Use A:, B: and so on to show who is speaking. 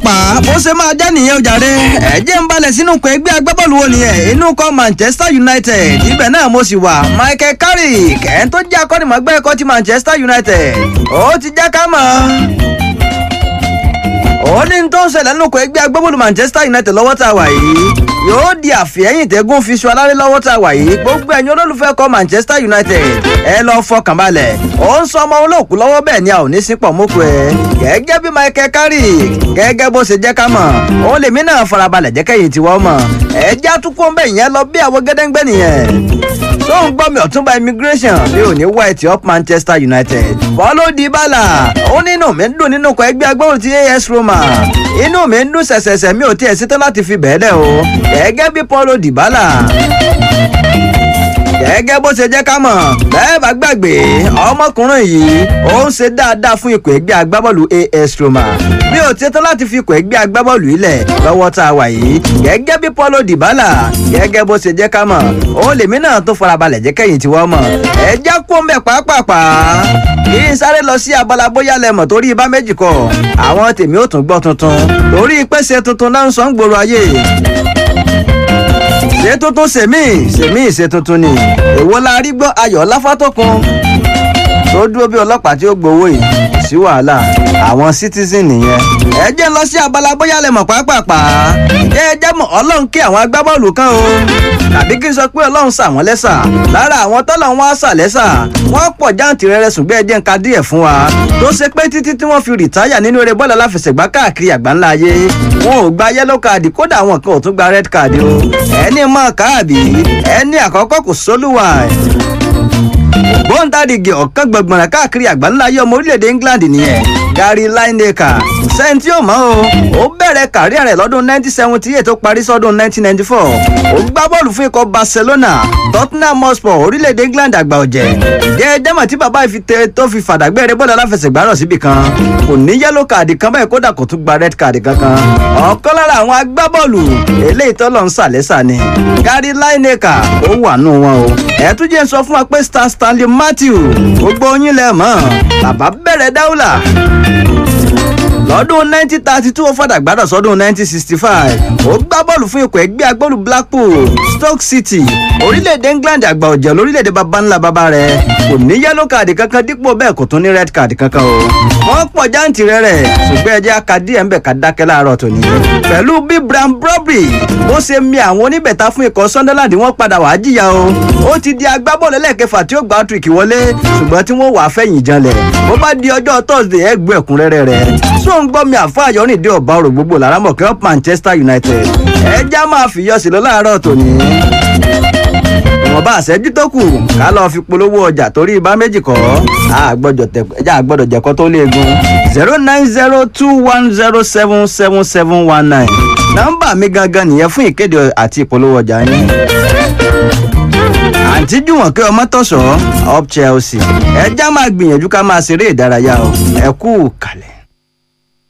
A: pápápá bó ṣe máa jẹ́ nìyẹn o jàre ẹ̀jẹ̀ ń balẹ̀ sínú ikọ̀ ẹgbẹ́ agbábọ́ọ̀lù wo nìyẹn inú kọ́ Manchester United ibẹ̀ náà mo sì wà Michael Carrick ẹ̀ ń tó jẹ́ akọ́nìmọ̀gbẹ́ ẹ̀kọ́ ti Manchester United ó ti jẹ́ ká mọ̀ ó ní tó ń ṣẹlẹ̀ nínú ikọ̀ ẹgbẹ́ agbábọ́ọ̀lù Manchester United lọ́wọ́ tá a wà yìí yóò di àfihẹ́yìn tẹ́gùn fi ṣu aláré lọ́wọ́ tá a wà yìí gbogbo ẹ̀yin olólùfẹ́ kọ Manchester United ẹ lọ fọkàn balẹ̀ ó ń sọ ọmọ olóòkú lọ́wọ́ bẹ́ẹ̀ ni a ò ní sípò mọ́kù ẹ̀ gẹ́gẹ́ bí Michael Carrick gẹ́gẹ́ bó ṣe jẹ́ ká mọ̀ òun lèmi náà farabalẹ̀ jẹ́ kẹ́yìn tiwọ́ mọ̀ ẹ já tún kó ń bẹ̀ yẹn lọ bí àwọn gẹ́dẹ́gbẹ́ nìyẹn tó ń gbọ́ mi ọ̀túnba immigration mi ò ní white up Manchester United Paulo Dybala ó nínú mi ń dùn nínú ikọ̀ ẹgbẹ́ agbóhùn ti AS Roma inú mi ń dùn ṣẹ̀ṣẹ̀ṣẹ̀ mi ò tiẹ̀ ṣetán láti fi bẹ́ẹ̀ lẹ̀ o gẹ́gẹ́ bí Paulo Dybala gẹ́gẹ́ bó ṣe jẹ́ ká mọ̀ bẹ́ẹ̀ bá gbàgbé ọmọkùnrin yìí ó ń ṣe dáadáa fún ikọ̀ ẹgbẹ́ agbábọ́ọ̀lù AS Roma mi ò ṣetán láti fi ikọ̀ ẹgbẹ́ agbábọ́ọ̀lù ilẹ̀ lọ́wọ́ tá a wà yìí gẹ́gẹ́ bí Paulo Dybala gẹ́gẹ́ bó ṣe jẹ́ ká mọ̀ ó lèmi náà tó farabalẹ̀ jẹ́ kẹ́yìn tí wọ́n mọ̀ ẹ já kó ń bẹ̀ pàápàá kí n sáré lọ sí abala bóyá lẹ́mọ̀ torí ibà méjì kọ àwọn tèmi ò tún gbọ́ tuntun torí pèsè tuntun náà ń sọ ń gbòòrò ayé ṣe tuntun sèmí sèmí ṣe tuntun ni èwo la rí gbọ́ ayọ̀ láfátọ́kun tó dúró bí ọlọ́pàá tí ó gbowó yìí kò sí wàhálà àwọn citizen nìyẹn. ẹ jẹ́ ń lọ sí abala bóyá lẹ mọ̀ pàápàá ǹjẹ́ ẹ jẹ́ mọ̀ ọlọ́run kí àwọn agbábọ́ọ̀lù kan o tàbí kí n sọ pé ọlọ́run sà wọ́n lẹ́sà lára àwọn tọ́lọ̀ wọn á sà lẹ́sà wọ́n pọ̀ jáǹtì rẹ̀rẹ̀ sùn bẹ́ẹ̀ jẹ́ ń ka díẹ̀ fún wa tó ṣe pé títí tí wọ́n fi rìtáyà nínú eré bọ́ọ̀lù aláfẹsẹ̀gbá káàkiri àgbáńlá ayé wọn ò gba yẹ́lò káàdì kódà àwọn kan ò tún gba rẹ́d káàdì o ẹni mọ̀ káàbì ẹni àkọ́kọ́ kò sólùwà bọ́ńdàdìgì ọ̀kan gbọ̀ngbọ̀nà káàkiri àgbáńlá ayé ọmọ orílẹ̀-èdè England nìyẹn Gary Lineker sẹ́ńtì ò mọ́ o ó bẹ̀rẹ̀ kàríà rẹ̀ lọ́dún 1978 tó parí sọ́dún 1994 ó gbá bọ́ọ̀lù fún ikọ̀ Barcelona Tottenham Hotspur orílẹ̀-èdè England àgbà ọ̀jẹ̀ jẹ́ jẹ́mọ̀ tí bàbá ìfitẹ́ tó fi fàdàgbẹ́rẹ́ bọ́ọ̀lù aláfẹsẹ̀gbá rọ̀ síbì kan kò ní yẹ́lò káàdì kan báyìí kódà kò tún gba red káàdì kankan ọ̀kan lára àwọn agbábọ́ọ̀lù eléyìí tọ́lọ̀ ń sàlẹ́sà ni Gary Lineker ó wà nù wọn o ẹ̀ tún jẹ́ sọ fún wa pé Star Stanley Matthew gbogbo yín lẹ mọ̀ bàbá bẹ̀rẹ̀ dáúlà lọ́dún 1932 ó fàdà gbádọ̀ sọ́dún 1965 ó gbá bọ́ọ̀lù fún ikọ̀ ẹgbẹ́ agbọ́ọ̀lù Blackpool Stoke City orílẹ̀-èdè England àgbà ọ̀jẹ̀ lórílẹ̀-èdè baba ńlá baba rẹ̀ kò ní yẹ́lò káàdì kankan dípò bẹ́ẹ̀ kò tún ní red card kankan o wọ́n pọ̀ jáǹtì rẹ̀ rẹ̀ ṣùgbọ́n ẹjẹ́ akadí ẹ̀ ń bẹ̀ ká dákẹ́ láàárọ̀ tòní pẹ̀lú bí Bram Brobry bó ṣe mi àwọn oníbẹ̀ta fún ikọ̀ Sunderland wọ́n padà wàá jìyà o ó ti di agbábọ́ọ̀lù ẹlẹ́ẹ̀kẹfà tí ó gba trick wọlé ṣùgbọ́n tí wọ́n wàá fẹ̀yìn janlẹ̀ bó bá di ọjọ́ Thursday ẹ gbọ́ ẹ̀kúnrẹ́rẹ́ rẹ̀ tó ń gbọ́ mi àfáàyọ́ nìdí ọ̀bá ọ̀rọ̀ gbogbo lárámọ̀kẹ́ up Manchester United ẹja máa fìyọ́ sí lọ láàárọ̀ tòní ìwọ̀nba àṣẹ́jú tó kù ká lọ́ọ́ fi polówó ọjà torí ibà méjì kọ́ ẹja àgbọ̀dọ̀ jẹ̀kọ́ tó léegun zero nine zero two one zero seven seven seven one nine nọ́mbà mi gangan nìyẹn fún ìkéde àti ìpolówó ọjà yín àǹtí jùmọ̀kẹ́ ọmọ tọ̀sọ̀ up Chelsea ẹja máa gbìyànjú ká máa ṣeré ìdárayá o ẹ kú kalẹ̀.